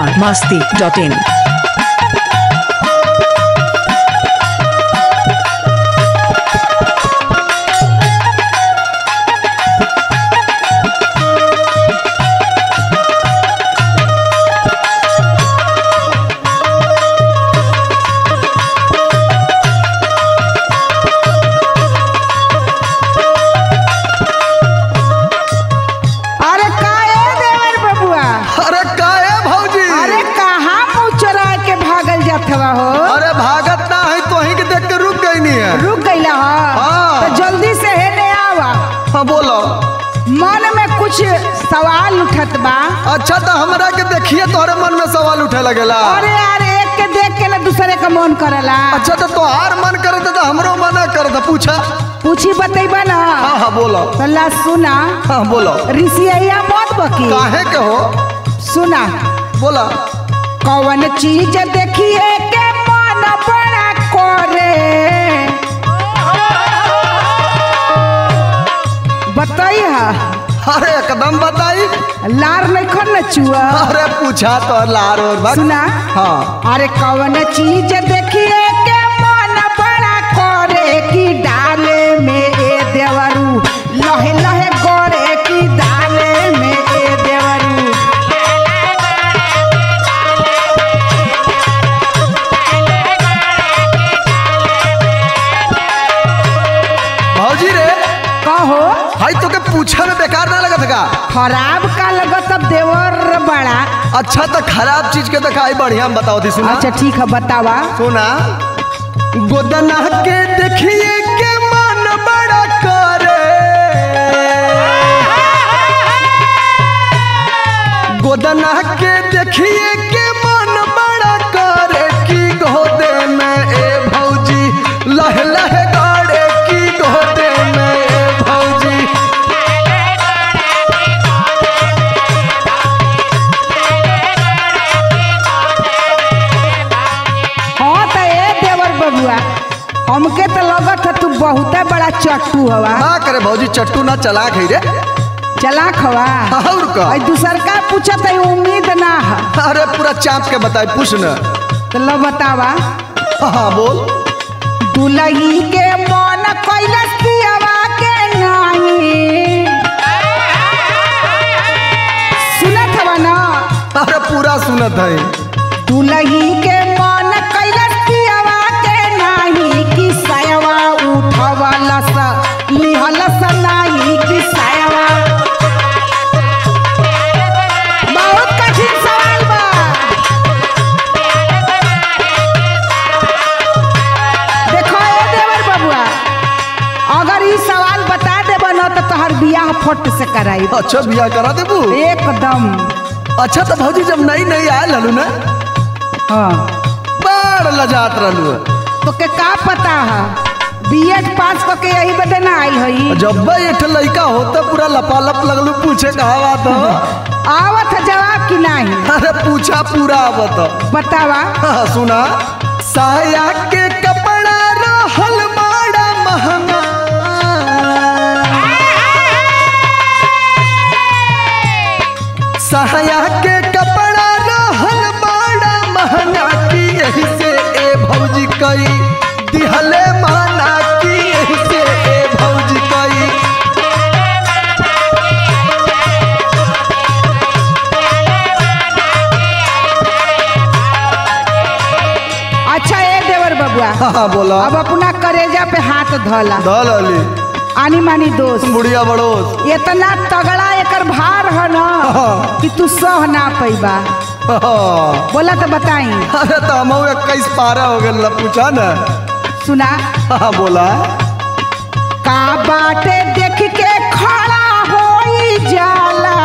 Bihar Masti dot in अरे का ए देवर बबुआ अरे का है भौजी अरे कहाँ मुँह चोरा के भागल जात हवा हो अरे भागत ना है तो ही के देख के रुक गई नहीं है रुक गईला हो हाँ। तो जल्दी से हेने आवा हाँ बोलो मन में कुछ सवाल उठत बा अच्छा तो हमरा के देखिए तोहरे मन में सवाल उठे लगेला अरे यार एक के देख के ना दूसरे का मन करला अच्छा तो तोहार मन करे तो हमरो मना कर दे पूछा पूछी बतैबा ना हाँ हाँ बोलो तो ला सुना हाँ बोलो ऋषिया मत बकी काहे के हो सुना बोला कौन चीज देखिए के मन बड़ा करे बताई हा अरे एकदम बताई लार नहीं खन न चुआ अरे पूछा तो लार और बात सुना हाँ अरे कौन चीज देखिए के मन बड़ा करे कि डाले में ए देवरू लहे लहे करे कि डाले में ए देवरू भौजी रे कहो हाई तो के पूछा में बेकार ना लगत का खराब का लगत अब देवर बड़ा अच्छा तो खराब चीज के दिखाई बढ़िया हम बताओ थी सुना अच्छा ठीक है बतावा सुना गोदना के देखिए के मन बड़ा करे गोदना के देखिए के मन बड़ा करे की गोदे में ए भौजी लह लह गाड़े की गोदे में ए भौजी हाँ तो ए देवर बबुआ हमके तो लगत है तू बहुते बड़ा चट्टू हवा ना करे भौजी चट्टू ना चला खई रे चला खवा और का और दूसर का पूछत है उम्मीद ना है अरे पूरा चाप के बताई पूछ न तो लो बतावा हाँ बोल दुलही के मन कैलस पियवा के नाही सुनत हवा ना अरे पूरा सुनत है दुलही के मन कैलस पियवा के नाही कि सयवा उठवलस लिहलस नाही कि सयवा बहुत कठिन सवाल बा देखो ए देवर बबुआ अगर ई सवाल बता देबा न तो तोहर बियाह फट से कराई अच्छा बिया करा देबू एकदम अच्छा तो भौजी जब नई नई आयल हलू ना हाँ बड़ लजात रहलू तो के का पता है बीएड पास करके यही बदे ना आइल हई जब एक लड़का होता पूरा लपालप लगलू पूछे कहा बात हो आवत है जवाब कि नहीं अरे पूछा पूरा आवत बतावा हाँ, सुना साया के कपड़ा रहल बड़ा महंगा साया के कपड़ा रहल बड़ा महंगा की यही से ए भौजी कई दिहले माना की यही से ए भौजी कई अच्छा ए देवर बबुआ हाँ बोला अब अपना करेजा पे हाथ धला दल अली आनी मानी दोस्त बुढ़िया बड़ोस इतना तगड़ा एकर भार है ना हाँ। कि तू सह ना पैबा हाँ। बोला तो बताई अरे तो हम इक्कीस पारा हो गए पूछा ना सुना हाँ बोला का बाटे देख के खड़ा होई जाला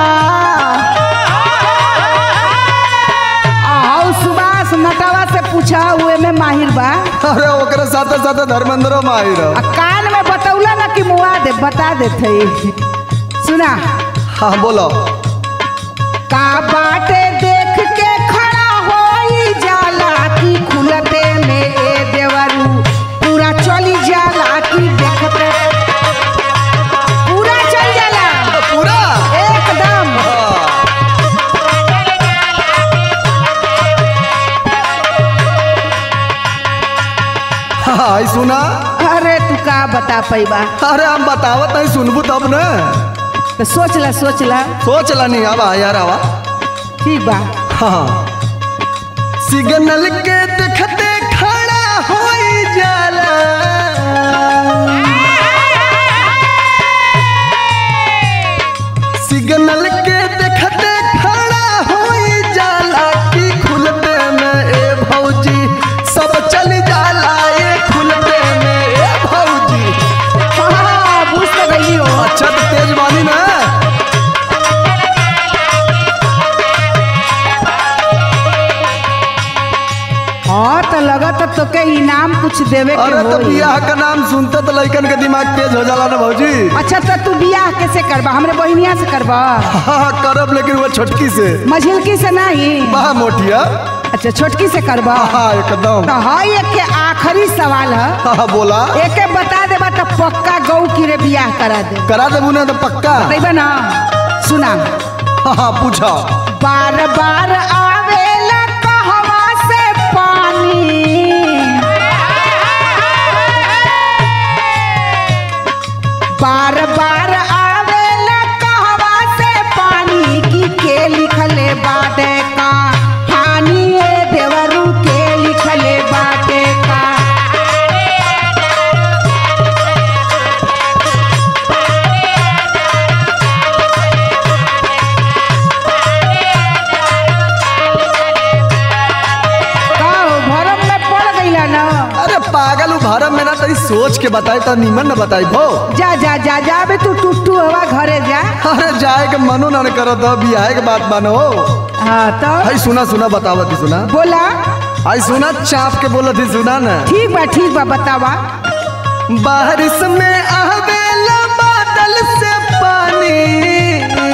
आओ सुभाष नटावा से पूछा हुए में माहिर बा अरे ओकरे साथे साथे धर्मेंद्र माहिर आ कान में बतौला ना कि मुआ दे बता देते सुना हाँ बोलो का बाटे देख के खड़ा होई जाला की खुलते में ए देवरू पूरा चली जाला की देखते पूरा चल जाला पूरा एकदम हाँ। हाय सुना अरे तू का बता पैबा अरे हम बतावत नहीं सुनबू तब न तो सोच ला सोच ला सोच ला नहीं आवा यार आवा ठीक बा हाँ सिग्नल के देखते खड़ा हो जाला सिग्नल के देखते खड़ा हो जाला की खुलते में ए भौजी सब चल जाला ए खुलते में ए भौजी हाँ बुझ तो गई हो अच्छा तो तेज बानी ना हाँ तो लगत तो के इनाम कुछ देवे के अरे तो होई। बियाह का नाम सुनते तो लइकन के दिमाग तेज हो जाला ना भौजी अच्छा तो तू बियाह कैसे करबा हमरे बहनिया से करबा हाँ करब लेकिन वो छोटकी से मझिलकी से नहीं बा मोटिया अच्छा छोटकी से करबा हाँ एकदम तो हाँ एक के आखिरी सवाल है हाँ बोला एक के बता देबा तो पक्का गौ की रे बियाह करा दे करा देबू ना तो पक्का बतेबा ना सुना हाँ हाँ पूछा बार बार आवेला कहवा से पानी बार बार आवेला कहवा से पानी की के लिखले बाटे का हानि ए देवरू के लिखले बाटे का का हो, भरम में पड़ गईला ना अरे पागल भारत में ना तरी सोच के बताई तो नीमन ना बताई भो जा जा जा जा बे तू टुट्टू हवा घरे जा अरे जाए के मनो ना करो तो बियाह के बात मानो हाँ तो हाय सुना सुना बतावत थी सुना बोला हाय सुना चाप के बोलत थी सुना ना ठीक बा ठीक बा बतावा बारिश में आवेला बादल से पानी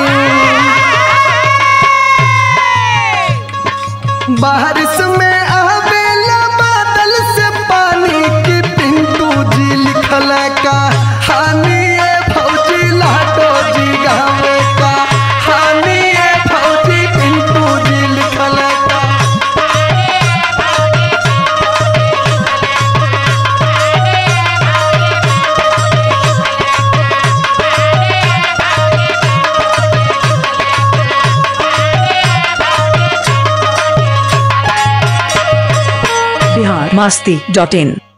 बारिश में आवेला बादल से पानी की पिंटू जी लिखल का हानि ए फौजी लाटो जी गावे का हानि ए फौजी पिंटू जी लिखल का बिहार मस्ती डॉट इन